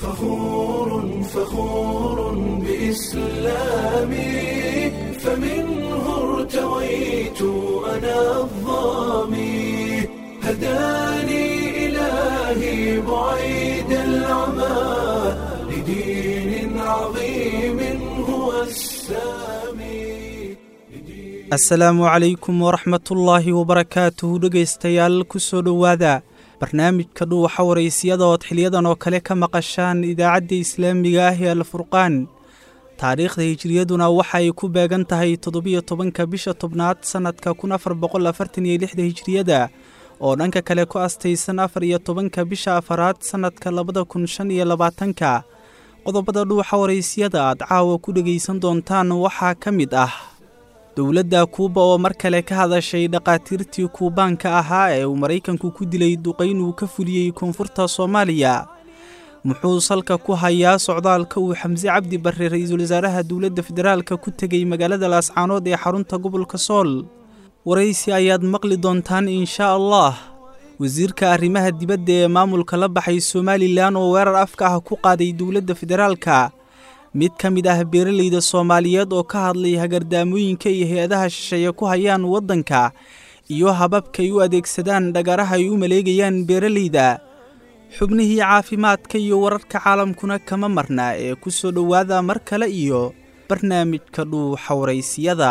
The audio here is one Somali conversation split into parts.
فخور فخور بإسلامي فمنه ارتويت أنا الظامي هداني إلهي بعيد العمى لدين عظيم هو السامي asalaamu calaykum waraxmatullaahi wabarakaatuhu dhegaystayaal ku soo dhowaada barnaamijka dhuuxa waraysiyada ood xiliyadan oo kale ka maqashaan idaacadda islaamiga ah ee alfurqaan taariikhda hijiriyaduna waxa ay ku beegan tahay toddobiyo tobanka bisha tobnaad sannadka kun afar boqol afartan iyo lixda hijiriyada oo dhanka kale ku astaysan afar iyo tobanka bisha afaraad sannadka labada kun shan iyo labaatanka qodobada dhuuxa waraysiyada aad caawa ku dhegaysan doontaan waxaa ka mid ah dowladda kuuba oo mar kale ka hadashay dhakhaatiirtii kuubaanka ahaa ee uu maraykanku ku dilay duqayn uu ka fuliyey koonfurta soomaaliya muxuu salka ku hayaa socdaalka uu xamse cabdi barre ra-iisul wasaaraha dowladda federaalka ku tegey magaalada laascaanood ee xarunta gobolka sool waraysi ayaad maqli doontaan inshaa allah wasiirka arrimaha dibadda ee maamulka la baxay somalilan oo weerar afka ah ku qaaday dowladda federaalka mid ka mid ah beeralayda soomaaliyeed oo ka hadlay hagardaamooyinka iyo hay-adaha shisheeye ku hayaan waddanka iyo hababkay u adeegsadaan dhagaraha ay u maleegayaan beeralayda xubnihii caafimaadka iyo wararka caalamkuna kama marna ee ku soo dhowaada mar kale iyo barnaamijka dhuuxa waraysiyada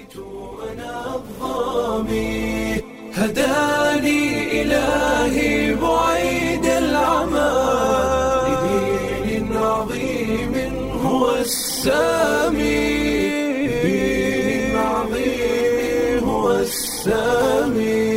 الظامي هداني إلهي بعيد العمى لدين عظيم هو السامي لدين عظيم هو السامي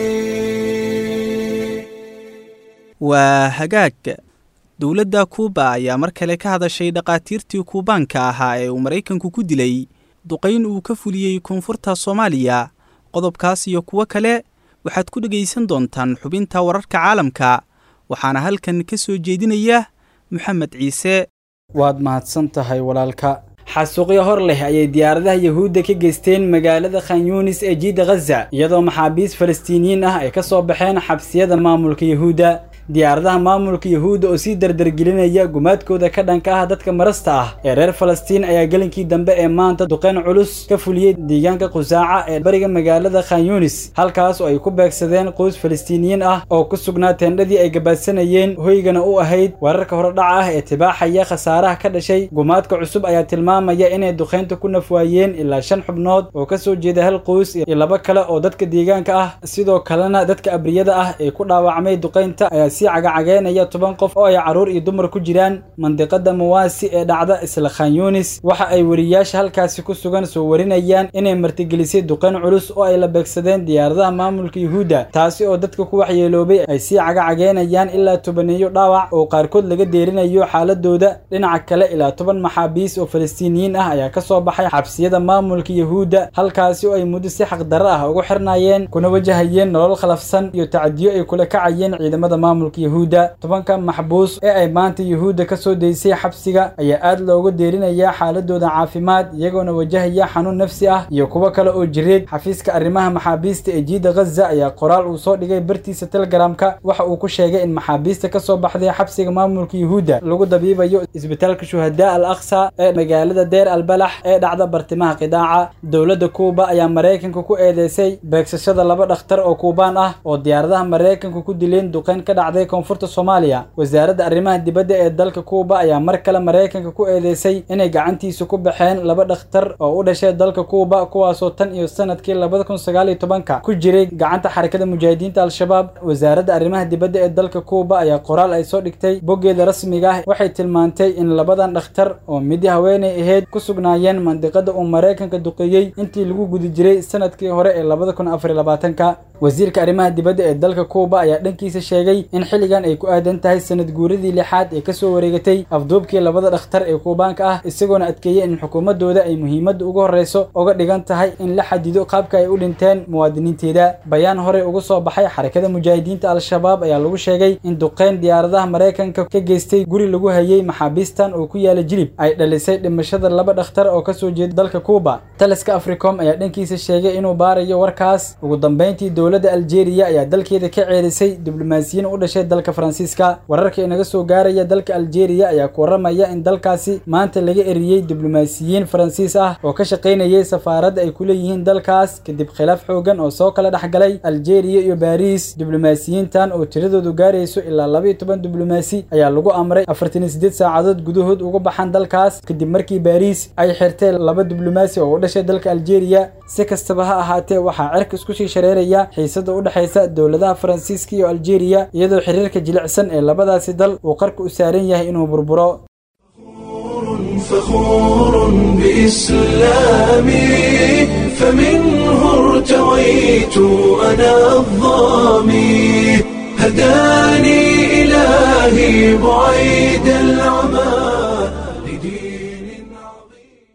waa hagaag dowladda kuuba ayaa mar kale ka hadashay dhakhaatiirtii kuubaanka ahaa ee uu maraykanku ku dilay duqayn uu ka fuliyey koonfurta soomaaliya qodobkaas iyo kuwo kale waxaad ku dhegaysan doontaan xubinta wararka caalamka waxaana halkan ka soo jeedinaya moxamed ciise waad mahadsan tahay walaalka xasuuqyo hor leh ayay diyaaradaha yahuudda ka geysteen magaalada khan yuunis ee jiidda khaza iyadoo maxaabiist falastiiniyiin ah ay ka soo baxeen xabsiyada maamulka yahuudda diyaaradaha maamulka yahuudda oo sii dardargelinaya gumaadkooda ka dhanka ah dadka marasta ah ee reer falastiin ayaa gelinkii dambe ee maanta duqeyn culus ka fuliyey deegaanka qusaaca ee bariga magaalada khan yuunis halkaas oo ay ku beegsadeen qoys falastiiniyiin ah oo ku sugnaa teendhadii ay gabaadsanayeen hoygana u ahayd wararka horedhaca ah ee tibaaxaya khasaaraha ka dhashay gumaadka cusub ayaa tilmaamaya inay duqeynta ku nafwaayeen ilaa shan xubnood oo ka soo jeeda hal qoys iyo laba kale oo dadka deegaanka ah sidoo kalena dadka abriyada ah ee ku dhaawacmay duqeynta ayaa sii cagacageynaya toban qof oo ay carruur iyo dumar ku jiraan mandiqada mawaasi ee dhacda isla khan yuunis waxa ay weriyaasha halkaasi ku sugan soo warinayaan inay martigelisay duqeyn culus oo ay la beegsadeen diyaaradaha maamulka yuhuudda taasi oo dadka ku waxyeeloobay ay sii cagacageynayaan ilaa tobaneeyo dhaawac oo qaarkood laga deerinayo xaaladooda dhinaca kale ilaa toban maxaabiis oo falastiiniyiin ah ayaa ka soo baxay xabsiyada maamulka yahuudda halkaasi oo ay muddo si xaqdarro ah ugu xirnaayeen kuna wajahayeen nolol khalafsan iyo tacadiyo ay kula kacayeen ciidamada maamulka yahuudda tobanka maxbuus ee ay maanta yahuudda ka soo daysay xabsiga ayaa aad looga deerinayaa xaaladooda caafimaad iyagoona wajahaya xanuun nafsi ah iyo kuwo kale oo jireed xafiiska arrimaha maxaabiista ee jiidda khaza ayaa qoraal uu soo dhigay bartiisa telegramka waxa uu ku sheegay in maxaabiista ka soo baxday xabsiga maamulka yahuudda lagu dabiibayo isbitaalka shuhadaa al aqsa ee magaalada deer albalax ee dhacda bartimaha qidaaca dowladda kuuba ayaa maraykanka ku eedeysay beegsashada laba dhakhtar oo kuubaan ah oo diyaaradaha maraykanka ku dileen duqeyn ka dhacday koonfurta soomaaliya wasaaradda arrimaha dibadda ee dalka kuuba ayaa mar kale maraykanka ku eedeysay inay gacantiisa ku baxeen laba dhakhtar oo u dhashay dalka kuuba kuwaasoo tan iyo sanadkii labada kun sagaal iyo tobanka ku jiray gacanta xarakada mujaahidiinta al-shabaab wasaaradda arrimaha dibadda ee dalka kuuba ayaa qoraal ay soo dhigtay boggeeda rasmiga ah waxay tilmaantay in labadan dhakhtar oo midi haweenay ahayd ku sugnaayeen mandiqada uu maraykanka duqeeyey intii lagu guda jiray sanadkii hore ee labada kun afar iyo labaatanka wasiirka arrimaha dibadda ee dalka kuuba ayaa dhankiisa sheegay in xilligan ay ku aadan tahay sanad guuradii lixaad ee kasoo wareegatay afduubkii labada dhakhtar ee kuubaanka ah isagoona adkeeyey in xukuumadooda ay muhiimadda ugu horreyso uga dhigan tahay in la xadido qaabka ay u dhinteen muwaadiniinteeda bayaan horey uga soo baxay xarakada mujaahidiinta al-shabaab ayaa lagu sheegay in duqeyn diyaaradaha maraykanka ka geystay guri lagu hayay maxaabiistan oo ku yaala jilib ay dhalisay dhimashada laba dhakhtar oo kasoo jeeda dalka kuuba taliska africom ayaa dhankiisa sheegay inuu baarayo warkaas ugu dambeyntii dowladda aljeeriya ayaa dalkeeda ka ceerisay diblomaasiyiin u dhashay dhashay dalka faransiiska wararka inaga soo gaaraya dalka aljeeriya ayaa ku warramaya in dalkaasi maanta laga eriyey diblomaasiyiin faransiis ah oo ka shaqaynayay safaaradda ay ku leeyihiin dalkaas kadib khilaaf xoogan oo soo kala dhexgalay aljeeriya iyo baariis diblomaasiyiintan oo tiradoodu gaarayso ilaa laba iyo toban diblomaasi ayaa lagu amray afartan iyo siddeed saacadood gudahood uga baxan dalkaas kadib markii baariis ay xirtee laba diblomaasi oo u dhashay dalka aljeeriya si kastaba ha ahaatee waxaa cerka isku sii shareeraya xiisada u dhexaysa dowladaha faransiiska iyo aljeeriya iyadoo xiriirka jilicsan ee labadaasi dal uu qarka u saaran yahay inuu burburo فخور بإسلامي فمنه ارتويت أنا الظامي هداني إلهي بعيد العمى لدين عظيم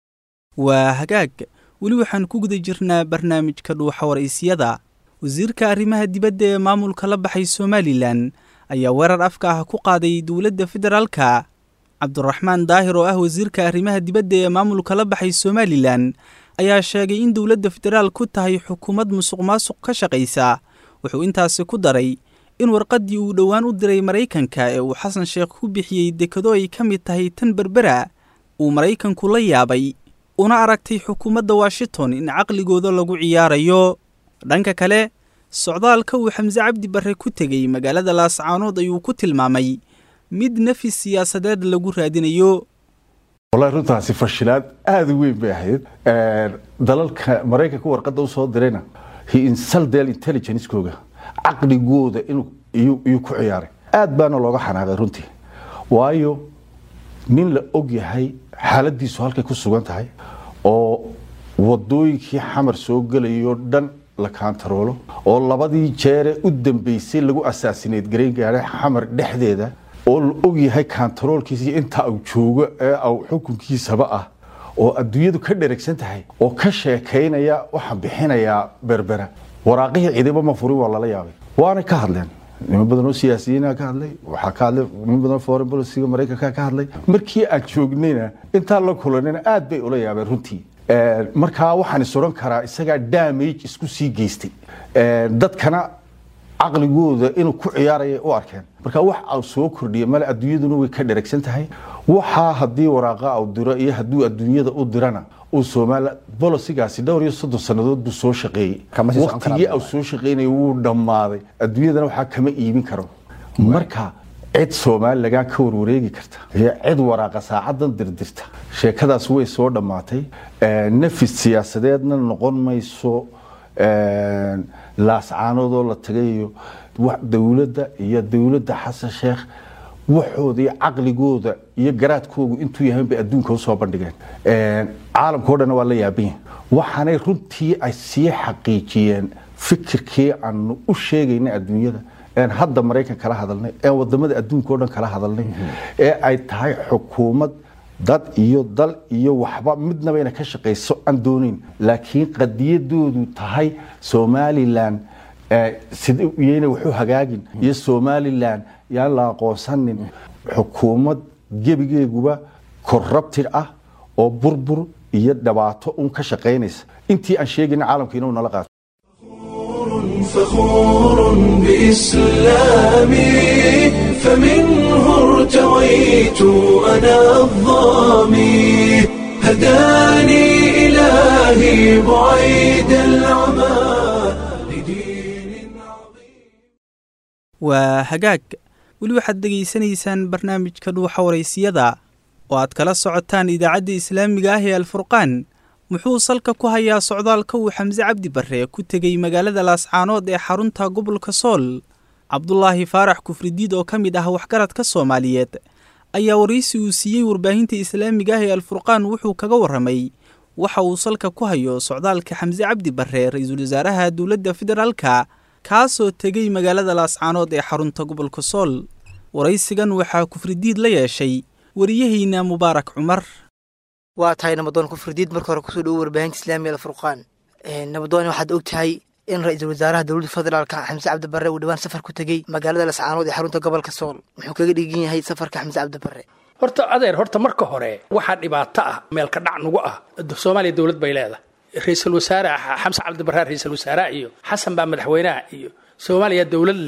waa hagaag weli waxaan ku guda jirnaa barnaamijka dhuuxa waraysyada wasiirka arrimaha dibadda ee maamulka la baxay somalilan ayaa weerar afka ah ku qaaday dowladda federaalka cabduraxmaan daahir oo ah wasiirka arrimaha dibadda ee maamulka la baxay somalilan ayaa sheegay in dowladda federaal ku tahay xukuumad musuq maasuq ka shaqaysa wuxuu intaasi ku daray in warqaddii uu dhowaan u diray maraykanka ee uu xasan sheekh ku bixiyey dekado ay ka mid tahay tan berbera uu maraykanku la yaabay una aragtay xukuumadda washington in caqligooda lagu ciyaarayo dhanka kale socdaalka uu xamse cabdi barre ku tegey magaalada laascaanood ayuu ku tilmaamay mid nafis siyaasadeed lagu raadinayo wallahi runtaasi fashilaad aada u weyn bay ahayd dalalka maraykanka warqadda usoo dirayna he insulted intelligencekooga caqligooda inuu iyuu ku ciyaaray aad baana looga xanaaqay runtii waayo nin la og yahay xaaladiisu halkay ku sugan tahay oo wadooyinkii xamar soo gelayoo dhan la kaantaroolo oo labadii jeere u dambeysay lagu asaasineed garayn gaadhay xamar dhexdeeda oo la og yahay kaantaroolkiisa iyo inta uu joogo ee au xukunkiisaba ah oo adduunyadu ka dheragsan tahay oo ka sheekaynaya waxaan bixinayaa berbera waraaqihii ciidamo ma furin waa lala yaabay waanay ka hadleen niman badan oo siyaasiyiina ka hadlay waxaa ka hadlay niman badan foreign policyga maraykanka ka hadlay markii aan joognayna intaan la kulanayna aad bay ula yaabeen runtii markaa waxaan is odhan karaa isagaa damage isku sii geystay dadkana caqligooda inuu ku ciyaaraya u arkeen marka wax au soo kordhiya male adduunyaduna way ka dheragsan tahay waxaa haddii waraaqa au diro iyo hadduu adduunyada u dirana uu soomaaliya bolosigaasi dhowr iyo soddon sannadood buu soo shaqeeyey waktigii au soo shaqeynaya wuu dhammaaday adduunyadana waxaa kama iibin karo marka cid soomaali lagaa ka warwareegi karta iyo cid waraaqa saacadan dirdirta sheekadaas way soo dhammaatay nafis siyaasadeedna noqon mayso laascaanoodoo la tagayo dowladda iyo dowladda xasan sheekh waxooda iyo caqligooda iyo garaadkoogu intuu yahayn bay adduunka usoo bandhigeen caalamkao dhanna waa la yaabanya waxaanay runtii ay sii xaqiijiyeen fikirkii aanu u sheegayna adduunyada een hadda maraykan kala hadalnay een wadamada adduunka o dhan kala hadalnay ee ay tahay xukuumad dad iyo dal iyo waxba midnaba ina ka shaqayso aan doonayn laakiin qadiyadoodu tahay somalilan iyayna waxu hagaagin iyo somalilan yaan la aqoonsanin xukuumad gebigeeguba corrupted ah oo burbur iyo dhibaato un ka shaqaynaysa intii aan sheegayna caalamka inuu nala qaato فخور بإسلامي فمنه ارتويت أنا الظامي هداني إلهي بعيد العمى لدين عظيم waa hagaag weli waxaad degaysanaysaan barnaamijka dhuuxa waraysiyada oo aad kala socotaan idaacadda islaamiga ah ee alfurqaan muxuu salka ku hayaa socdaalka uu xamse cabdi barre ku tegey magaalada laascaanood ee xarunta gobolka sool cabdulaahi faarax kufridiid oo ka mid ah waxgaradka soomaaliyeed ayaa waraysi uu siiyey warbaahinta islaamiga ah ee alfurqaan wuxuu kaga warramay waxa uu salka ku hayo socdaalka xamse cabdi barre ra-iisul wasaaraha dowladda federaalka kaasoo tegey magaalada laascaanood ee xarunta gobolka sool waraysigan waxaa kufridiid la yeeshay wariyaheyna mubaarak cumar waa tahay nabadoon kufridiid marka hore kusoo dhowo warbaahinta islaamiga alfurqaan nabadoon waxaad og tahay in ra-iisul wasaaraha dowladda federaalka xamse cabdi barre uu dhowaan safar ku tegey magaalada lascaanood ee xarunta gobolka sool muxuu kaga dhigan yahay safarka xamse cabdi barre horta adeer horta marka hore waxaa dhibaato ah meelka dhac nugu ah soomaaliya dowlad bay leedahay ra-iisul wasaare xamse cabdi barre ra-iisul wasaaraha iyo xasan baa madaxweynaha iyo soomaaliya dowlad leh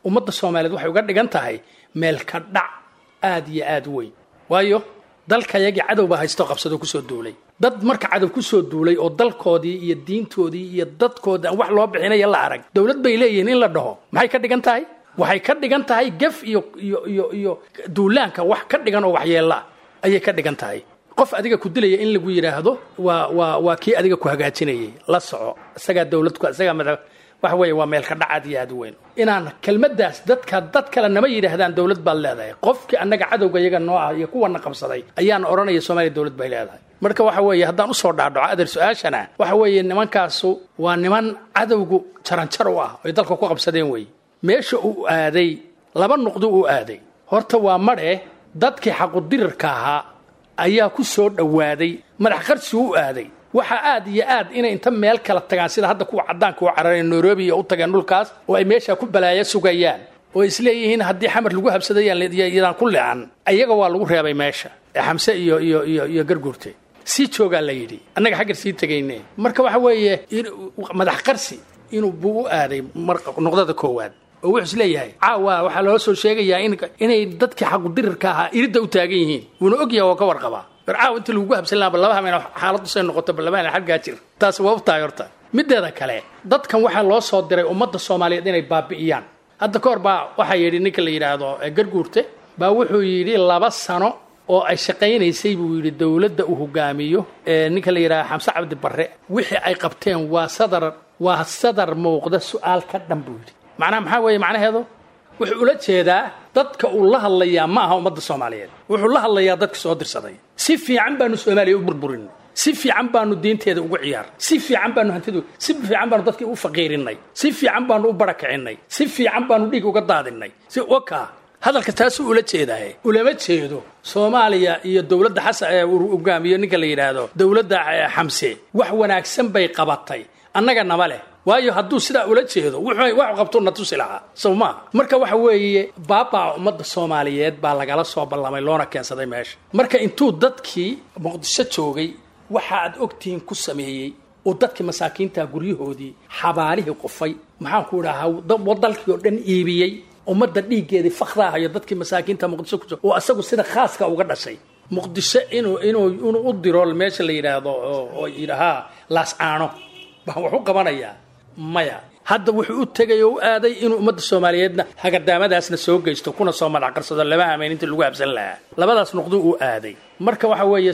ummadda soomaaliyeed waxay uga dhigan tahay meel ka dhac aad iyo aad u weyn waayo dalkayagii cadow baa haysto qabsado kusoo duulay dad marka cadow kusoo duulay oo dalkoodii iyo diintoodii iyo dadkoodii aan wax loo bixinaya la arag dowlad bay leeyihiin in la dhaho maxay ka dhigan tahay waxay ka dhigan tahay gef iyo iyo iyo iyo duulaanka wax ka dhigan oo waxyeella ayay ka dhigan tahay qof adiga ku dilaya in lagu yidhaahdo waa waa waa kii adiga ku hagaajinayay la soco isagaa dowladku isagaa madax waxa weeye waa meel ka dhac aad iyo aad u weyn inaan kelmaddaas dadka dad kale nama yidhaahdaan dowlad baad leedahay qofkii annaga cadowga iyaga noo ah iyo kuwana qabsaday ayaan odhanaya soomaaliya dowlad bay leedahay marka waxa weeye haddaan usoo dhaadhaco adeer su-aashana waxa weeye nimankaasu waa niman cadowgu jaranjar u ah oy dalka ku qabsadeen weeye meesha uu aaday laba nuqdo uu aaday horta waa madhe dadkii xaqudirirka ahaa ayaa ku soo dhowaaday madax qarsi u aaday waxaa aad iyo aad inay inta meel kala tagaan sida hadda kuwa caddaanka u carareen nairobi iyo u tageen dhulkaas oo ay meesha ku balaaya sugayaan oo isleeyihiin haddii xamar lagu habsadayaan ku leecan ayaga waa lagu reebay meesha ee xamse iyo iyo iyo iyo garguurte sii joogaa la yidhi annaga xaggar sii tegayne marka waxa weeye madax qarsi inuu buu u aaday nuqdada koowaad oo wuxuu isleeyahay caawa waxaa loo soo sheegayaa inay dadkii xaqudirirka ahaa iridda u taagan yihiin wuuna ogyahay oo ka warqabaa war caawa inta lagugu habsan lahaa laba hameen xaaladdu say noqoto balabaan xaggaa jir taasi waa u tahay horta mideeda kale dadkan waxaa loo soo diray ummadda soomaaliyeed inay baabi'iyaan hadda ka hor baa waxaa yidhi ninka la yidhaahdo garguurte baa wuxuu yidhi laba sano oo ay shaqaynaysay buu yidhi dowladda uu hogaamiyo ninka la yidhahdo xamse cabdi barre wixii ay qabteen waa sadar waa sadar muuqda su-aal ka dhan buu yidhi macnaha maxaa weeye macnaheedu wuxuu ula jeedaa dadka uu la hadlayaa ma aha ummadda soomaaliyeed wuxuu la hadlayaa dadka soo dirsaday si fiican baanu soomaaliya u burburin si fiican baanu diinteeda ugu ciyaar si fiican baanu hantidu si fiican baanu dadkii u faqiirinay si fiican baanu u barakacinay si fiican baanu dhiig uga daadinay si waka hadalka taasuu ula jeedaye ulama jeedo soomaaliya iyo dowladda xasan ee uu hogaamiyo ninka la yidhaahdo dowladda xamse wax wanaagsan bay qabatay annaga nama leh waayo hadduu sidaa ula jeedo wax qabtuu na tusi lahaa sow maa marka waxa weeye baabaa ummadda soomaaliyeed baa lagala soo ballamay loona keensaday meesha marka intuu dadkii muqdisho joogay waxa aad ogtihiin ku sameeyey oo dadkii masaakiinta guryahoodii xabaalihii qufay maxaan ku idhahaa dalkii oo dhan iibiyey ummadda dhiiggeedii fakhdaahayo dadkii masaakiinta muqdisho ku jiro oo asagu sida khaaska uga dhashay muqdisho inuu inuu inuu u diro meesha la yidhaahdo oo yidhahaa laascaano baan wax u qabanayaa maya hadda wuxuu u tegay oo u aaday inuu ummadda soomaaliyeedna hagadaamadaasna soo geysto kuna soo madax qarsado lama hameen intii lagu habsan lahaa labadaas nuqduu u aaday marka waxa weeye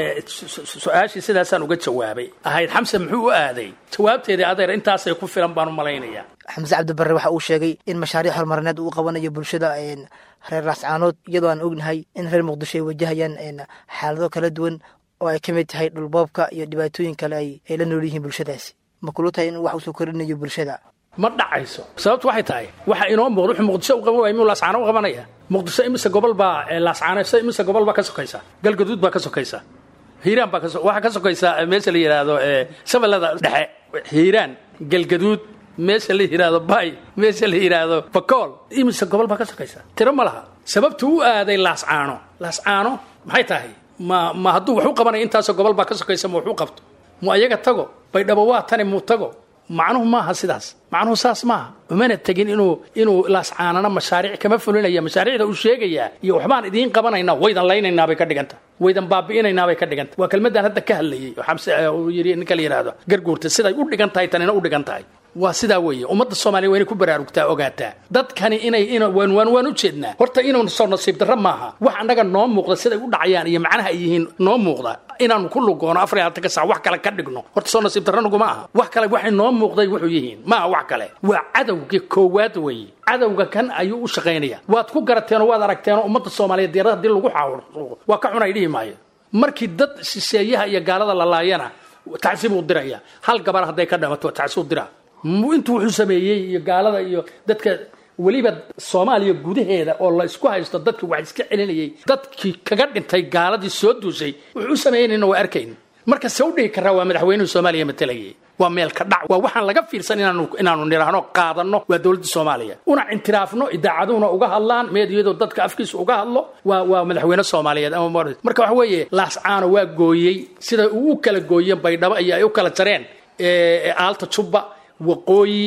su-aashii sidaasaan uga jawaabay ahayd xamse muxuu u aaday jawaabteedii adeer intaasay ku filan baan u malaynayaa xamse cabdibarre waxa uu sheegay in mashaariic horumarineed uu qabanayo bulshada reer laascaanood iyadoo aan ognahay in reer muqdisho ay wajahayaan xaalado kala duwan oo ay ka mid tahay dhulboobka iyo dhibaatooyin kale ay la nool yihiin bulshadaasi ma kulu tahay in wax uu soo korinayo bulshada ma dhacayso sababtu waxay tahay waxa inoo muuqda wuxuu muqdisho u qaban waaya miyuu laascaano u qabanaya muqdisho imise gobol baa laascaano imise gobol baa ka sokaysa galgaduud baa ka sokaysa hiiraan baa waxaa ka sokaysa meesha la yidhaahdo shabeellada dhexe hiiraan galgaduud meesha la yidhaahdo bay meesha la yidhaahdo bakool imise gobol baa ka sokaysa tiro ma laha sababtu u aaday laascaano laascaano maxay tahay ma ma hadduu wax u qabanaya intaasoo gobol baa ka sokaysa ma wax u qabto mu ayaga tago baydhabo waa tani muu tago macnuhu maaha sidaas macnuhu saas maaha umana tegin inuu inuu laascaanana mashaariic kama fulinaya mashaariicda uu sheegayaa iyo waxbaan idiin qabanaynaa waydan laynaynaa bay ka dhiganta waydan baabi'inaynaa bay ka dhiganta waa kelmadaan hadda ka hadlayay oo xamse uu yidhi ninka la yidhaahdo garguurta siday u dhigan tahay tanina u dhigan tahay waa sidaa weeye ummadda soomaaliya waa inay ku baraarugtaa ogaataa dadkani inay in waan waan waan u jeednaa horta inuu soo nasiib darro maaha wax annaga noo muuqda siday u dhacayaan iyo macnaha ay yihiin noo muuqda inaanu ku lugoono afar iyo labaatan sac wax kale ka dhigno horta soo nasiib darro naguma aha wax kale waxay noo muuqday wuxuu yihiin maaha wax kale waa cadowgii koowaad weeye cadowga kan ayuu u shaqaynaya waad ku garateenoo waad aragteenoo ummadda soomaaliyeed diyaarada haddii lagu xaawuro waa ka xunay dhihi maayo markii dad shisheeyaha iyo gaalada la laayana tacsiib uu diraya hal gabar hadday ka dhamato tacsiib dira intuu wuxuu sameeyey iyo gaalada iyo dadka weliba soomaaliya gudaheeda oo la isku haysto dadkii wax iska celinayay dadkii kaga dhintay gaaladii soo duusay wuxuu u sameeyeynina waa arkayn marka se u dhihi karaa waa madaxweynuhu soomaaliya matalayay waa meel ka dhac waa waxaan laga fiirsan inaanu inaanu nidhaahno qaadanno waa dowladda soomaaliya una intiraafno idaacaduhuna uga hadlaan meediyadu dadka afkiisa uga hadlo waa waa madaxweyne soomaaliyeed ama marka waxa weeye laascaano waa gooyey sida uu u kala gooyeen baydhabo iyo ay u kala jareen aalta jubba waqooyi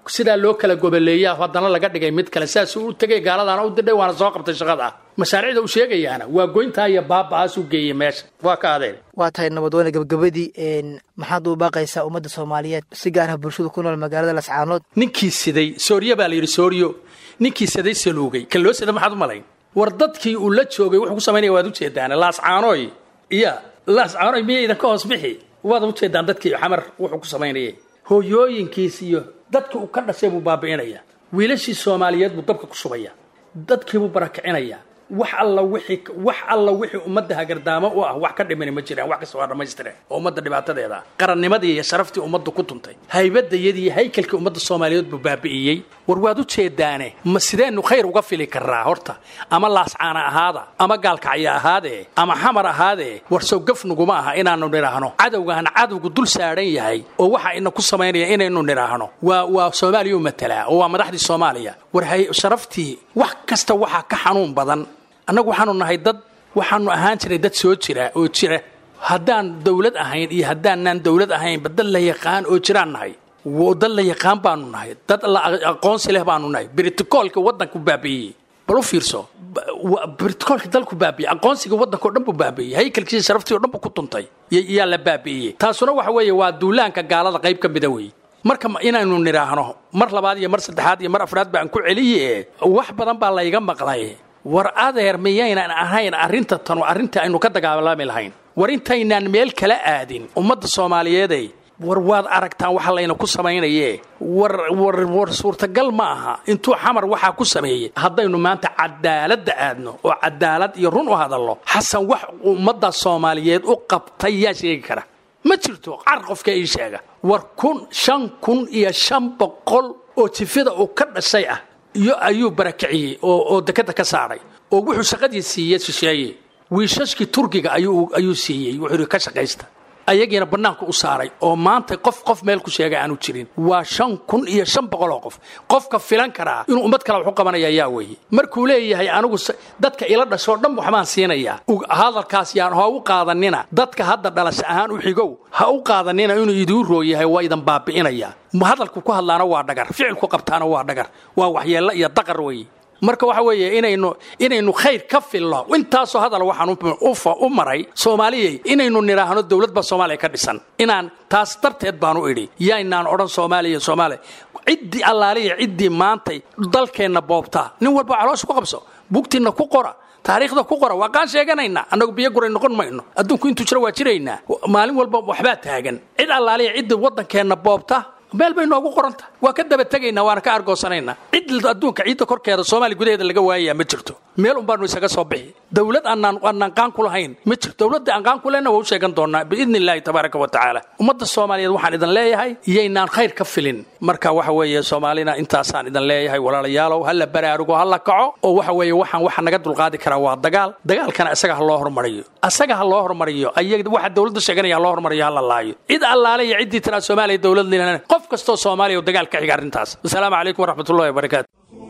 sidaa loo kala goboleeya haddana laga dhigay mid kale saasuu u tegay gaaladaana u didhay waana soo qabtay shaqada mashaariicda uu sheegayaana waa goyntaa iyo baaba'aasuu geeyey meesha waa ka adeen waa tahay nabadweyne gabagabadii maxaad u baaqaysaa ummadda soomaaliyeed si gaar ah bulshada ku nool magaalada lascaanood ninkii siday sooryo baa la yidhi sooryo ninkii siday saluugay kan loo sida maxaad u malayn war dadkii uu la joogay wuxuu ku samaynaya waad ujeedaan laascaanoy iya laascaanoy miya idinka hoos bixi waad ujeedaan dadkii xamar wuxuu ku samaynayay hooyooyinkiis iyo dadkii uu ka dhashay buu baabi'inaya wiilashii soomaaliyeed buu dabka ku shubaya dadkiibuu barakicinaya wax alla wixii wax alla wixii ummadda hagardaamo u ah wax ka dhimani ma jiraan wax kasta waa dhammaystire oo ummadda dhibaatadeeda ah qarannimadii iyo sharaftii ummaddu ku tuntay haybadayadii iyo haykalkii ummadda soomaaliyeed buu baabi'iyey war waad u jeedaane ma sideennu khayr uga fili karraa horta ama laascaana ahaada ama gaalkacya ahaadee ama xamar ahaadee war sow gaf nuguma aha inaannu nidhaahno cadowgaan cadowgu dul saadhan yahay oo waxa ina ku samaynaya inaynu nidhaahno waa waa soomaaliya u matalaa oo waa madaxdii soomaaliya war sharaftii wax kasta waxaa ka xanuun badan annagu waxaanu nahay dad waxaanu ahaan jiray dad soo jira oo jira haddaan dawlad ahayn iyo haddaanaan dawlad ahaynba dad la yaqaan oo jiraan nahay dad la yaqaan baanu nahay dad la aqoonsi leh baanu nahay britocoolka waddanku baabi'iyey bal u fiirso britocoolka dalku baabi'iyey aqoonsiga waddanka o dhan buu baabi'iyey haykalkiisa sharaftii o dhan buu ku tuntay yaa la baabi'iyey taasuna waxa weeye waa duulaanka gaalada qayb ka mida weeye marka inaynu nidhaahno mar labaad iyo mar saddexaad iyo mar afraad baan ku celiye wax badan baa layga maqlay war adeer miyaynan ahayn arrinta tanu arrinta aynu ka dagaalami lahayn war intaynaan meel kala aadin ummadda soomaaliyeeday war waad aragtaan waxa layna ku samaynaye war war war suurtagal ma aha intuu xamar waxaa ku sameeyey haddaynu maanta cadaaladda aadno oo cadaalad iyo run u hadallo xasan wax ummadda soomaaliyeed u qabtay yaa sheegi kara ma jirto car qofka ii sheega war kun shan kun iyo shan boqol oo jifida uu ka dhashay ah iyo ayuu barakiciyey oo oo dekada ka saaray oo wuxuu shaqadii siiyey shisheeye wiishashkii turkiga ayuu ayuu siiyey wuxuu yidhi ka shaqaysta ayagiina bannaanka u saaray oo maanta qof qof meel ku sheegay aanu jirin waa shan kun iyo shan boqol oo qof qofka filan karaa inuu ummad kale wax u qabanaya yaa weeye markuu leeyahay anigu dadka ila dhashoo dhan waxbaan siinayaa hadalkaas yaan ha u qaadanina dadka hadda dhalasho ahaan u xigow ha u qaadanina inuu idiin rooyahay waa idan baabi'inaya hadalku ku hadlaana waa dhagar ficilku qabtaana waa dhagar waa waxyeello iyo daqar weeye marka waxa weeye inaynu inaynu khayr ka filno intaasoo hadal waxaan u maray soomaaliyey inaynu nidhaahno dowlad baa soomaaliya ka dhisan inaan taas darteed baanu idhi yaynaan odhan soomaaliya soomaaliya ciddii allaaliya ciddii maantay dalkeenna boobtaa nin walba caloosha ku qabso bugtiinna ku qora taariikhda ku qora waa qaan sheeganaynaa annagu biyo guray noqon mayno adduunku intuu jiro waa jiraynaa maalin walba waxbaa taagan cid allaaliya ciddii waddankeenna boobta meel bay noogu qoranta waa ka daba tegaynaa waana ka argoosanaynaa cid adduunka ciidda korkeeda soomaaliya gudaheeda laga waayayaa ma jirto meel un baanu isaga soo bixi dowlad aanaan aanaan qaan ku lahayn ma jirto dowladda aan qaan ku lehna waa u sheegan doonaa biidni illaahi tabaaraka wa tacaala ummadda soomaaliyeed waxaan idin leeyahay iyaynaan khayr ka filin marka waxa weeye soomaalina intaasaan idin leeyahay walaalayaalow ha la baraarugo ha la kaco oo waxa weeye waxaan waxa naga dulqaadi karaa waa dagaal dagaalkana isaga ha loo hormariyo isaga ha loo hormariyo ayaga waxa dowladda sheeganaya ha loo hormariyo ha la laayo cid allaale iyo ciddii tiraa soomaaliya dowlad lilana qof kastoo soomaaliya oo dagaal ka xiga arrintaas wasalaamu calaykum waraxmat ullahi wabarakaatu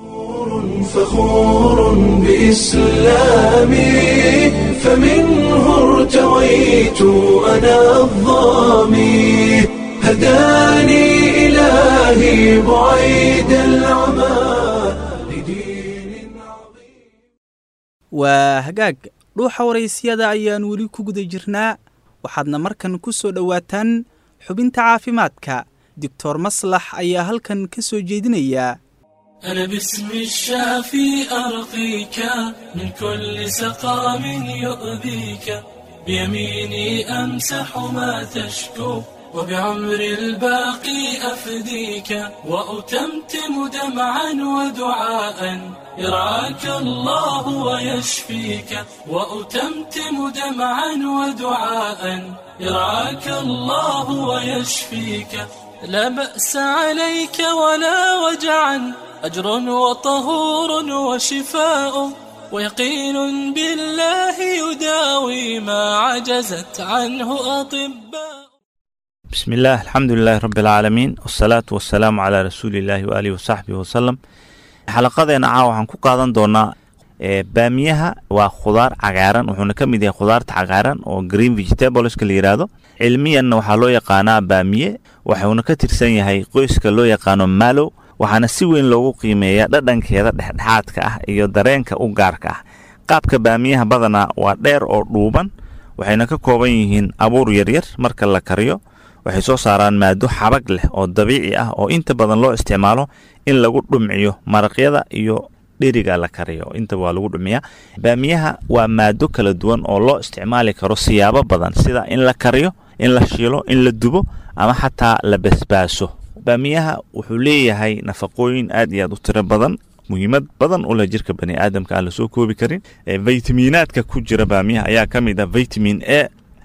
فخور بإسلامي فمنه ارتويت أنا الظامي هداني إلهي بعيد العمى لدين عظيم waa hagaag dhuuxa waraysyada ayaan weli ku guda jirnaa waxaadna markan ku soo dhowaataan xubinta caafimaadka doctor maslax ayaa halkan ka soo jeedinaya أنا باسم الشافي أرقيك من كل سقام يؤذيك بيميني أمسح ما تشكو وبعمر الباقي أفديك وأتمتم دمعا ودعاء يرعاك الله ويشفيك وأتمتم دمعا ودعاء يرعاك الله ويشفيك لا بأس عليك ولا وجعا أجر وطهور وشفاء ويقين بالله يداوي ما عجزت عنه أطباء بسم الله الحمد لله رب العالمين والصلاة والسلام على رسول الله وآله وصحبه وسلم xalaqadeena caawa waxaan ku qaadan doonaa baamiyaha waa khudaar cagaaran wuxuuna ka mid yahay khudaarta cagaaran oo green vegetables-ka la yidhaahdo cilmiyanna waxaa loo yaqaanaa baamiye waxuuna ka tirsan yahay qoyska loo yaqaano malo waxaana si weyn loogu qiimeeyaa dhadhankeeda dhexdhexaadka ah iyo dareenka u gaarka ah qaabka baamiyaha badanaa waa dheer oo dhuuban waxayna ka kooban yihiin abuur yaryar marka la kariyo waxay soo saaraan maado xabag leh oo dabiici ah oo inta badan loo isticmaalo in lagu dhumciyo maraqyada iyo dheriga la kariyo intaba waa lagu dhumiyaa baamiyaha waa maado kala duwan oo loo isticmaali karo siyaabo badan sida in la kariyo in la shiilo in la dubo ama xataa la basbaaso baamiyaha wuxuu leeyahay nafaqooyin aad iyo aad u tiro badan muhiimad badan u leh jirka bani aadamka aan lasoo koobi karin vitaminaadka ku jira baamiyaha ayaa ka mid ah vitamin a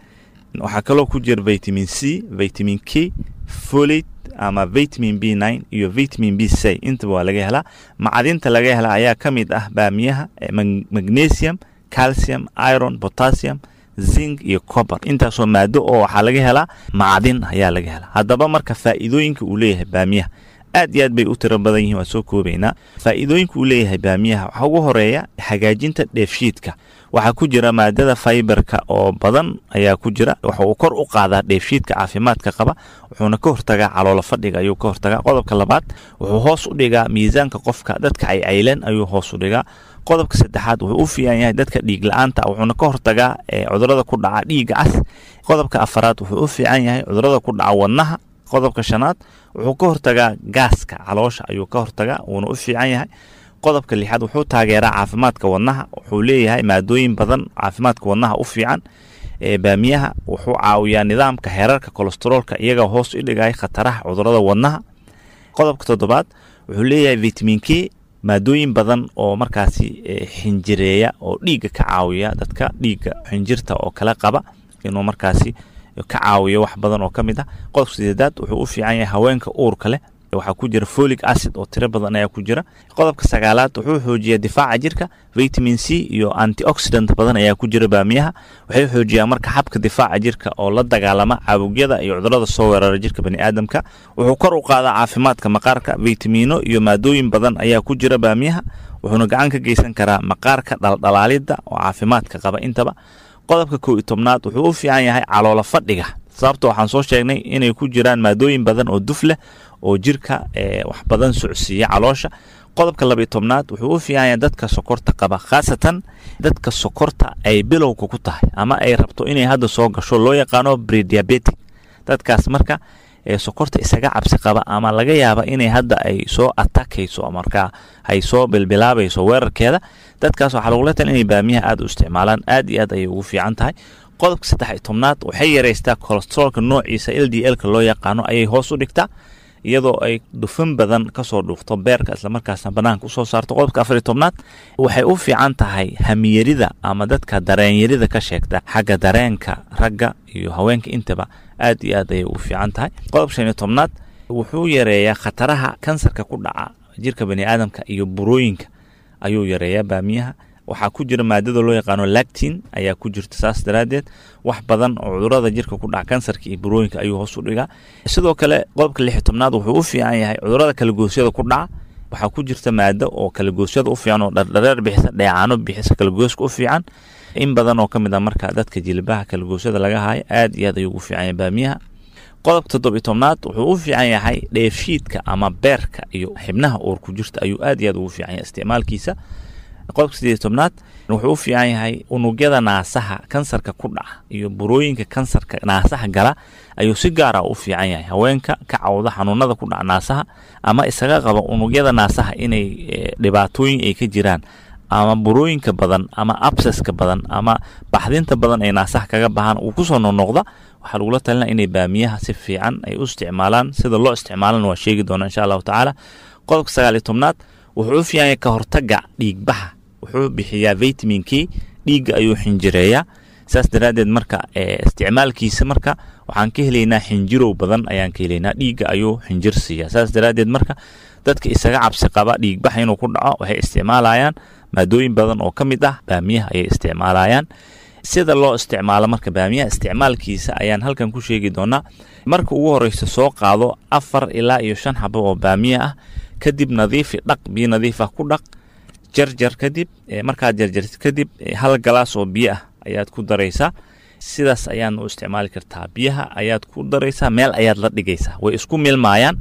waxaa kaloo ku jira vitamin c vitamin k folate ama vitamin b nine iyo vitamin b c intaba waa laga helaa macdinta laga helaa ayaa ka mid ah baamiyaha magnesium calcium iron potassium zinc iyo cober intaasoo maado oo waxaa laga helaa macdin ayaa laga helaa haddaba marka faa'iidooyinka uu leeyahay baamiyaha aad iyo aad bay u tiro badan yihiin waan soo koobaynaa faa'iidooyinka uu leeyahay baamiyaha waxaa ugu horeeya hagaajinta dheefshiidka waxaa ku jira maadada faiberka oo badan ayaa ku jira waxa uu kor u qaadaa dheefshiidka caafimaadka qaba wuxuuna ka hortagaa caloolo fadhiga ayuu ka hortagaa qodobka labaad wuxuu hoos u dhigaa miisaanka qofka dadka caycaylan ayuu hoos u dhigaa qodobka saddexaad wuxuu u fiican yahay dadka dhiig la-aanta wuxuuna ka hortagaa cudurada ku dhaca dhiiga cas qodobka afaraad wuxuu u fiican yahay cudurada ku dhaca wadnaha qodobka shanaad wuxuu ka hortagaa gaaska caloosha ayuu ka hortagaa wuuna u fiican yahay qodobka lixaad wuxuu taageeraa caafimaadka wadnaha wuxuu leeyahay maadooyin badan caafimaadka wadnaha u fiican baamiyaha wuxuu caawiyaa nidaamka heerarka kolesteroolka iyaga hoos u dhigaya khataraha cudurada wadnaha qodobka toddobaad wuxuu leeyahay vitamin k maadooyin badan oo markaasi xinjireeya oo dhiigga ka caawiya dadka dhiigga xinjirta oo kala qaba inuu markaasi ka caawiyo wax badan oo ka mid ah qodobka sideedaad wuxuu u fiican yahay haweenka uurka leh waxaa ku jira folic acid oo tiro badan ayaa ku jira qodobka sagaalaad wuxuu xoojiyaa difaaca jirka vitamin c iyo antioxidant badan ayaa ku jira baamiyaha waxay xoojiyaan marka xabka difaaca jirka oo la dagaalama caabugyada iyo cudurada soo weerara jirka baniaadamka wuxuu kor u qaadaa caafimaadka maqaarka vitamino iyo maadooyin badan ayaa ku jira baamiyaha wuxuuna gacan ka geysan karaa maqaarka dhaldhalaalidda oo caafimaadka qaba intaba qodobka kow iyo tobnaad wuxuu u fiican yahay caloolo fadhiga sababta waxaan soo sheegnay inay ku jiraan maadooyin badan oo duf leh oo jirka wax badan socsiiya caloosha qodobka labiyo tobnaad wuxuu u fiican yahay dadka sokorta qaba khaasatan dadka sokorta ay bilowga ku tahay ama ay rabto inay hadda soo gasho loo yaqaano brediabetic dadkaas marka sokorta isaga cabsi qaba ama laga yaaba inay hadda ay soo atakayso markaa ay soo bilbilaabayso weerarkeeda dadkaas waxaa lagula tal inay baamiyaha aad u isticmaalaan aad iyo aad ayay ugu fiican tahay qodobka saddex iyo tobnaad waxay yaraystaa kolesteroolka noociisa l d l ka loo yaqaano ayay hoos u dhigtaa iyadoo ay dufan badan kasoo dhuufto beerka islamarkaasna banaanka usoo saarto qodobka afar iyo tobnaad waxay u fiican tahay hamiyarida ama dadka dareenyarida ka sheegta xagga dareenka ragga iyo haweenka intaba aad iyo aad ayay u fiican tahay qodobka shan iyo tobnaad wuxuu yareeyaa khataraha kansarka ku dhaca jirka baniaadamka iyo burooyinka ayuu yareeyaa baamiyaha waxaa ku jira maadada loo yaqaano lactin ayaa ku jirta saas daraaddeed wax badan oo cudurada jirka ku dhaca kansarka iyo burooyinka ayuu hoos u dhigaa sidoo kale qodobka lix iyo tobnaad wuxuu u fiican yahay cudurada kalagoosyada ku dhaca waxaa ku jirta maado oo kalagoosyada u fiican oo dhardhareer bixisa dheecaano bixisa kalagooska u fiican in badan oo ka mid a marka dadka jilbaha kalagoosyada laga haayo aad iyo aad ayuu ugu fiican yahay baamiyaha qodobka toddob iyo tobnaad wuxuu u fiican yahay dheefshiidka ama beerka iyo xibnaha uur ku jirta ayuu aad iyo aad ugu fiican yahay isticmaalkiisa qodobka sideed tobnaad wuxuu u fiican yahay unugyada naasaha kansarka ku dhaca iyo burooyinka kansarka naasaha gala ayuu si gaara u fiican yahay haweenka ka cawda xanuunada ku dhaca naasaha ama isaga qaba unugyada naasaha inay dhibaatooyin ay ka jiraan ama burooyinka badan ama abseska badan ama baxdinta badan ay naasaha kaga bahaan uu kusoo noqnoqda waxaa lagula talina inay baamiyaha si fiican ay u isticmaalaan sida loo isticmaalana waa sheegi doona insha allahu tacaala qodobka sagaal iyo tobnaad wuxuu u fiican yahay ka hortaga dhiigbaxa wuxuu bixiyaa vitaminkii dhiigga ayuu xinjireeyaa saas daraaddeed marka isticmaalkiisa marka waxaan ka helaynaa xinjirow badan ayaan ka helaynaa dhiigga ayuu xinjir siiyaa saas daraaddeed marka dadka isaga cabsi qaba dhiigbaxa inuu ku dhaco waxay isticmaalayaan maadooyin badan oo ka mid ah baamiyaha ayay isticmaalayaan sida loo isticmaalo marka baamiyaha isticmaalkiisa ayaan halkan ku sheegi doonaa marka ugu horeysa soo qaado afar ilaa iyo shan xabo oo baamiya ah kadib nadiifi dhaq biyo nadiif ah ku dhaq jarjar kadib markaad jarjartid kadib hal galaas oo biyo ah ayaad ku daraysaa sidaas ayaan u isticmaali kartaa biyaha ayaad ku daraysaa meel ayaad la dhigaysaa way isku milmaayaan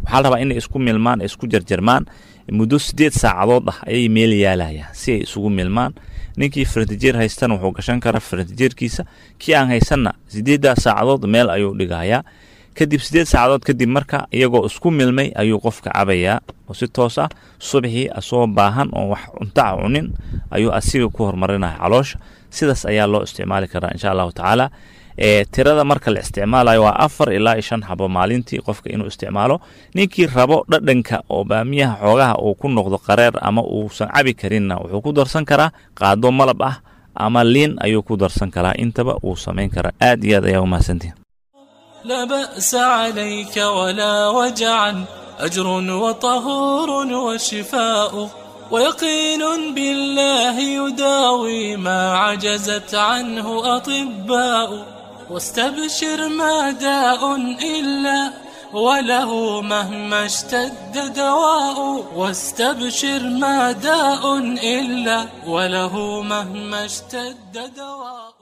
waxaa la rabaa inay isku milmaan ay isku jarjarmaan muddo sideed saacadood ah ayay meel yaalayaan si ay isugu milmaan ninkii faratijeer haystana wuxuu gashan karaa faratijeerkiisa kii aan haysanna sideeddaa saacadood meel ayuu dhigayaa kadib sideed saacadood kadib marka iyagoo isku milmay ayuu qofka cabayaa oo si toos ah subxii asoo baahan oo wax cuntaca cunin ayuu asiga ku horumarinaya caloosha sidaas ayaa loo isticmaali karaa insha allahu tacaala ee tirada marka la isticmaalayo waa afar ilaa iyo shan xabo maalintii qofka inuu isticmaalo ninkii rabo dhadhanka oo baamiyaha xoogaha uu ku noqdo qareer ama uusan cabi karinna wuxuu ku darsan karaa qaado malab ah ama liin ayuu ku darsan karaa intaba wuu samayn karaa aad iyo aad ayaa umahadsantihin لا بأس عليك ولا وجعا أجر وطهور وشفاء ويقين بالله يداوي ما عجزت عنه أطباء واستبشر ما داء إلا وله مهما اشتد دواء واستبشر ما داء إلا وله مهما اشتد دواء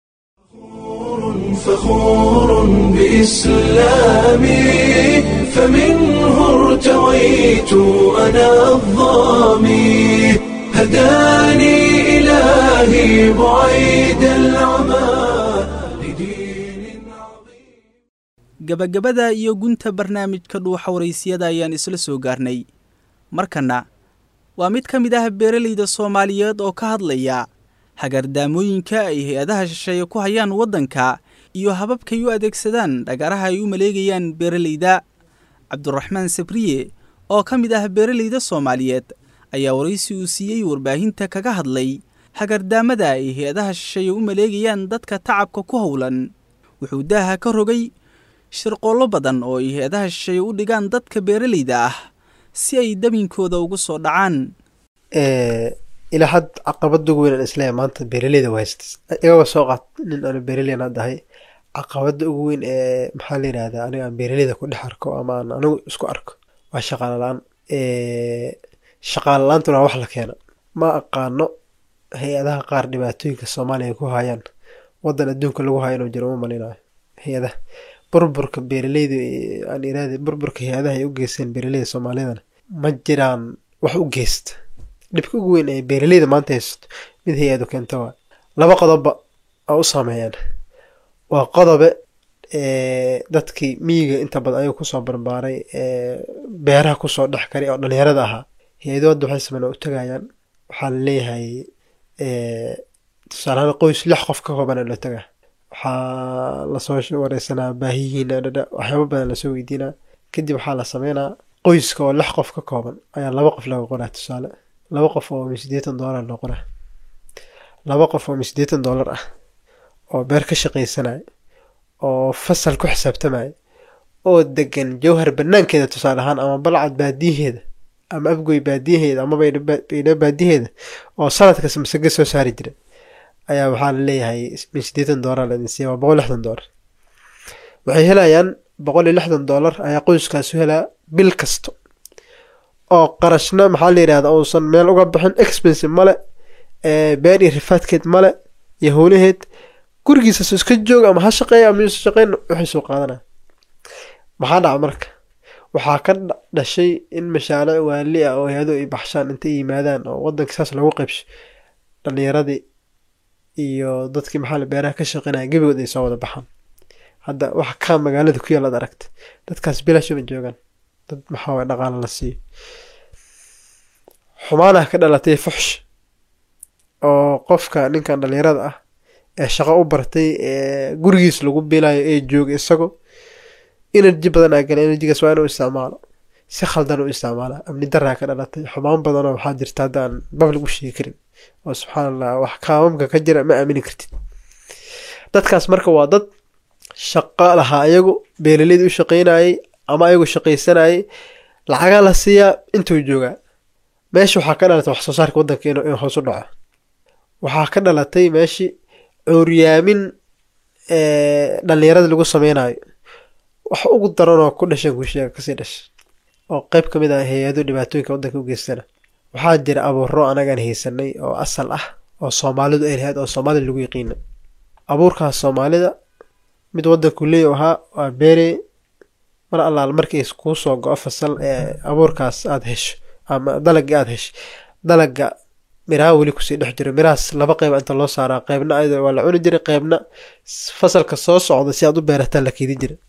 فخور بإسلامي فمنه ارتويت أنا الظامي هداني إلهي بعيد العمى لدين عظيم gabagabada iyo gunta barnaamijka dhuuxa waraysiyada ayaan isla soo gaarnay markanna waa mid ka mid ah beeralayda soomaaliyeed oo ka hadlaya hagardaamooyinka ay hay-adaha shisheeye ku hayaan waddanka iyo hababkay u adeegsadaan dhagaraha ay u maleegayaan beeralayda cabduraxmaan sabriye oo ka mid ah beeralayda soomaaliyeed ayaa waraysi uu siiyey warbaahinta kaga hadlay hagardaamada ay hay-adaha shisheeye u maleegayaan dadka tacabka ku howlan wuxuu daaha ka rogay shirqoollo badan oo ay hay-adaha shisheeye u dhigaan dadka beeralayda ah si ay dabinkooda ugu soo dhacaan ilaa had caqabada ugu weyn aan isleeyahay maanta beeraleyda waa haystas igaba soo qaat nin aanu beeraleyn aan dahay caqabada ugu weyn ee maxaa la yidhahdaa aniga aan beeraleyda ku dhex arko ama aan anigu isku arko waa shaqaale la-aan shaqaale la-aantuna waa wax la keena ma aqaano hay-adaha qaar dhibaatooyinka soomaaliya ku hayaan wadan adduunka lagu hayo inuu jiro uma malinayo hay-adaha burburka beeraleyda aan iraada burburka hay-adaha ay u geysteen beeraleyda soomaaliyadana ma jiraan wax u geysta dhibka ugu weyn ee beeraleyda maanta haysato mid hay-adu keenta waa laba qodobba oo u saameeyaan waa qodobe dadkii miyiga inta badan ayaga kusoo barbaaray beeraha kusoo dhex karay oo dhalinyarada ahaa hay-adu hadda waxay sameyn u tagayaan waxaa la leeyahay tusaalahaan qoys lix qof ka kooban loo tagaa waxaa lasoo wareysanaa baahiyihiina dhadha waxyaaba badan lasoo weydiinaa kadib waxaa la sameynaa qoyska oo lix qof ka kooban ayaa laba qof laga qoraa tusaale laba qof oo sideetan doolar loo qoraa laba qof oo sideetan doolar ah oo beer ka shaqaysanaya oo fasal ku xisaabtamaya oo degan jawhar banaankeeda tusaale ahaan ama balcad baadiyaheeda ama afgoy baadiyaheeda ama baydha baadiyaheeda oo sanadkas masaga soo saari jira ayaa waxaa la leeyahay min sideetan doolar laidin siiya waa boqol lixdan doolar waxay helayaan boqol iyo lixdan doolar ayaa qoyskaasu helaa bil kasta oo qarashna maxaa la yidhahda uusan meel uga bixin expensive male beer iyo rifaadkeed male iyo howlaheed gurigiisas iska jooga ama ha shaqeeya ama yuusa shaqeyn waxay soo qaadanaya maxaa dhaca marka waxaa ka dhashay in mashaariic waali ah oo hay-adu ay baxshaan intay yimaadaan oo wadanka saas lagu qaybsho dhalinyaradii iyo dadkii maxaa la beeraha ka shaqeynaya gebigood ay soo wada baxaan hadda waxa kaa magaalada ku yaal ad aragta dadkaas bilaashuma joogaan dad maxaa waye dhaqaala la siiyo xumaanaha ka dhalatay fuxsh oo qofka ninkan dhalinyarada ah ee shaqo u bartay ee gurigiis lagu bilayo ee jooga isago energy badan aa gala energygaas waa inuu isticmaalo si khaldan u isticmaala amni daraa ka dhalatay xumaan badanoo waxaa jirta hadda aan bablig u sheegi karin oo subxaan allah wax kaamamka ka jira ma aamini kartid dadkaas marka waa dad shaqo lahaa ayagu beeraleyda u shaqeynayay ama ayagu shaqaysanayay lacagaa la siiyaa intuu joogaa meesha waxaa ka dhalatay wax soo saarka waddanka inuu hoos u dhaco waxaa ka dhalatay meeshii cuuryaamin dhalinyarada lagu sameynayo wax ugu daranoo ku dhashan kuusheega kasii dhasha oo qeyb ka mid ah hay-ado dhibaatooyinka waddanka u geystana waxaa jira abuuro anagaan haysanay oo asal ah oo soomaalidu ay lahayd oo soomaalida lagu yaqiina abuurkaas soomaalida mid waddanku leey ahaa waa beere mar allaal markii kuu soo go-o fasal ee abuurkaas aada hesho ama dalagii aada hesho dalaga miraha weli kusii dhex jiro mirahaas laba qeyb inta loo saaraa qeybna ayada waa la cuni jiray qeybna fasalka soo socda si aad u beerataan la keedin jiray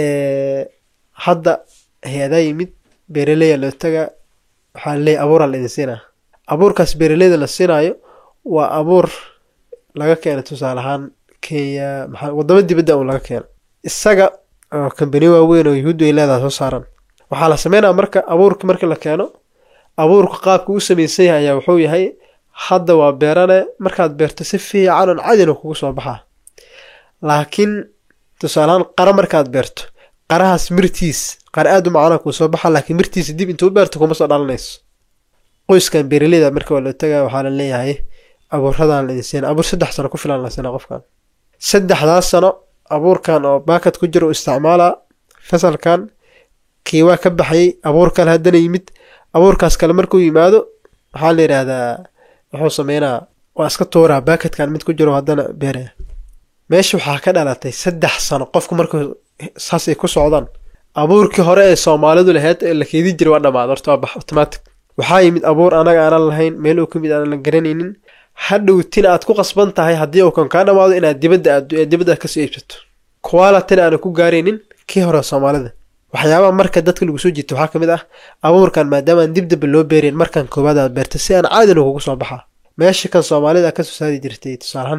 hadda hay-adaa yimid beeraleya loo tagaa waxaa leeyahy abuuraa la idin siinaa abuurkaas beeraleyda la siinaayo waa abuur laga keenay tusaale ahaan kenya maxaa wadamo dibadda un laga keeno isaga oo kambani waaweyn oo yuhuuddu ay leedahay soo saaran waxaa la sameynaya marka abuurka marka la keeno abuurka qaabka u samaysan yahay ayaa wuxuu yahay hadda waa beerane markaad beerto si fiican oon cadina kugu soo baxaa laakiin tusaalehaan qara markaad beerto qarahaas mirtiis qara aada u macana kuu soo baxa laakiin mirtiisa dib intuu u beerto kuma soo dhalanayso qoyskan beeraleyda marka waa loo tagaa waxaa la leeyahay abuuradan la idin siina abuur saddex sano ku filan la siina qofkan saddexdaas sano abuurkan oo baakad ku jira u isticmaalaa fasalkan kii waa ka baxayay abuur kale haddana yimid abuurkaas kale markuu yimaado waxaa la yidhaahdaa wuxuu sameynaa waa iska tuuraa baakadkan mid ku jiro haddana beeraya meesha waxaa ka dhalatay saddex sano qofku markuu saas ay ku socdaan abuurkii hore ee soomaalidu lahayd ee la keedin jiray waa dhamaad horta waa bax automatic waxaa yimid abuur anaga aanan lahayn meel uu ka mid aanan la garanaynin hadhowtina aad ku qasban tahay haddii uu kan kaa dhamaado inaad dibadda aaddo ee dibadda aad kasoo iibsato qualityna aanan ku gaaraynin kii hore soomaalida waxyaabaha marka dadka lagu soo jiito waxaa ka mid ah abuurkan maadaamaan dib damba loo beerayn markan koowaad aad beerta si aan caadina kugu soo baxaa meesha kan soomaalida kasoo saari jirtay tusaalahaan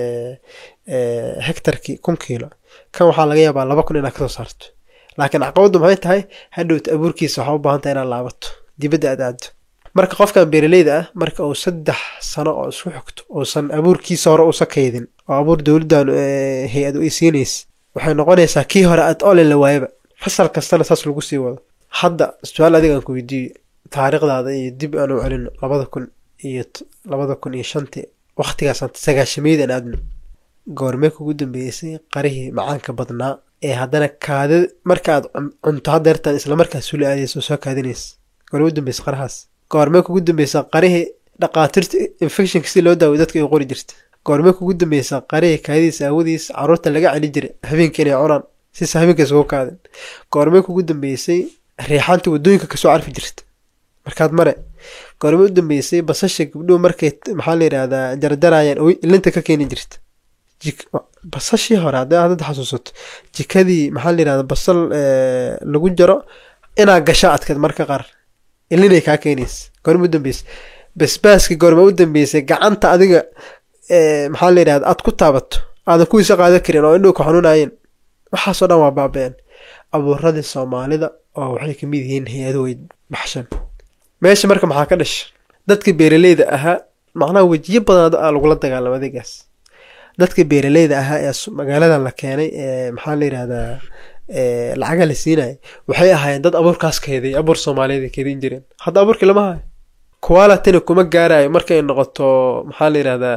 hectarkii kun kiilo kan waxaa laga yaabaa laba kun inaad kasoo saarto laakiin caqabaddu maxay tahay hadhowta abuurkiisa waxaa u baahan tahay inaad laabato dibadda aad aado marka qofkan beeraleyda ah marka uu saddex sano oo isku xigto uusan abuurkiisa hore uusa kaydin oo abuur dowladdan hay-adu ay siinaysa waxay noqonaysaa kii hore aad olin la waayaba fasal kastana saas lagu sii wado hadda su-aal adigaan ku weydiiyo taariikhdaada iyo dib aan u celino labada kun iyo labada kun iyo shantii wakhtigaasaan sagaashameydaan aadno goormee kugu dambeysay qarihii macaanka badnaa ee haddana kaadi markaaad cunto hadeertaan islamarkaas sula aadayso soo kaadinaysa goormee u dambeysa qarahaas goormee kugu dambeysa qarihii dhaqaatiirta infectionka si loo daawo dadka ay qori jirta goormee kugu dambeysa qarihii kaadidiisa aawadiis caruurta laga celi jiray habeenka inay cunaan sisa habeenka isugu kaadin goormee kugu dambeysay riixaanta wadooyinka kasoo carfi jirta markaad mare goormee u dambeysay basasha gabdhuhu markay maxaa la yidhaahdaa jarjarayaan ilinta ka keeni jirta basashii hore hadday aad hadda xasuusato jikadii maxaa la yidhahda basal lagu jaro inaa gasha adkeed marka qaar ilinay kaa keenaysa goorme u dambeysay basbaaska goorme u dambeysay gacanta adiga maxaa la yidhahda aad ku taabato aadan kuwiisa qaadan karin oo indhuhu ka xanuunayeen waxaasoo dhan waa baaba-een abuuradii soomaalida oo waxay kamid yihiin hay-ado way baxshan meesha marka maxaa ka dhasha dadka beeraleyda ahaa macnaha wejiyo badan lagula dagaalamo adeegaas dadka beeraleyda ahaa ee magaaladan la keenay ee maxaa la yidhahdaa lacaga la siinaya waxay ahaayeen dad abuurkaas keeday abuur soomaaliyeed ay keedin jireen hadda abuurkii lama hayo qualityna kuma gaarayo markay noqoto maxaa la yidhahdaa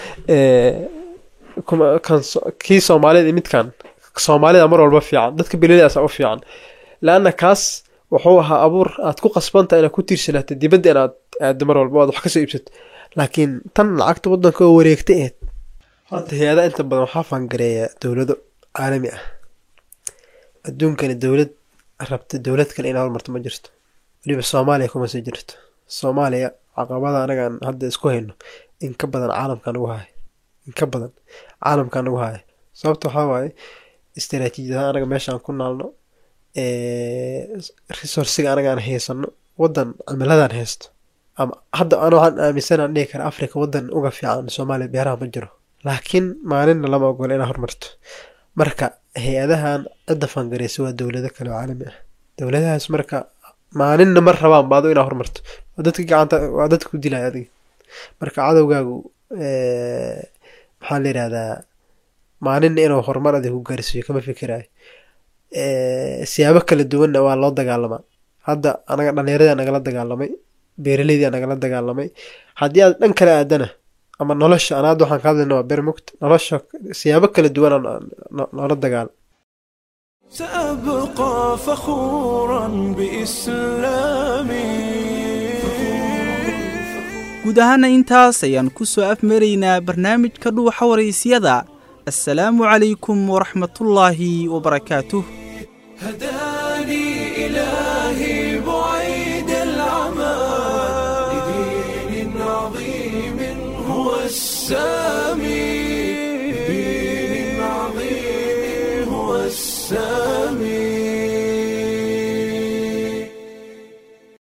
kii soomaaliyed midkan soomaalida mar walba fiican dadka beeraleydaasa u fiican laanna kaas wuxuu ahaa abuur aad ku qasbanta inaad ku tiirsanaato dibadda inaad aado mar walba aad wax kasoo iibsato laakiin tan lacagta waddanka oo wareegta eed horta hay-ada inta badan waxaa fangareeya dowlado caalami ah adduunkani dowlad rabta dowlad kale inay hormarto ma jirto weliba soomaaliya kuma sii jirto soomaaliya caqabada anagaan hadda isku hayno in ka badan caalamka nagu hayo in ka badan caalamka nagu hayo sababta waxaa waaye istaraatiijiyadaha anaga meeshaan ku naalno resourciga anagaan haysano wadan cimiladan haysto ama hadda ana waxaan aaminsanaan dhihi kara africa wadan uga fiican soomaaliya beeraha ma jiro laakiin maalinna lama ogola inaa hormarto marka hay-adahan cidda fangareysa waa dowlado kale oo caalami ah dowladahaas marka maalinna ma rabaan baado inaa hormarto waa dadka gacanta waa dadka ku dilaya adiga marka cadowgaagu maxaa la yidhahdaa maalinna inuu horumar adig ku gaarsiiyo kama fikirayo siyaabo kala duwanna waa loo dagaalamaa hadda anaga dhallinyaradaa nagala dagaalamay beeraleydaa nagala dagaalamay haddii aad dhan kale aadana ama nolosha an hadda waxaan ka hadlayna waa bermugt nolosha siyaabo kala duwan noola dagaal سأبقى فخورا بإسلامي guud ahaana intaas ayaan ku soo afmaraynaa barnaamijka dhuuxa waraysyada assalaamu calaykum waraxmatullaahi wabarakaatuh هداني السامي بدين عظيم هو السامي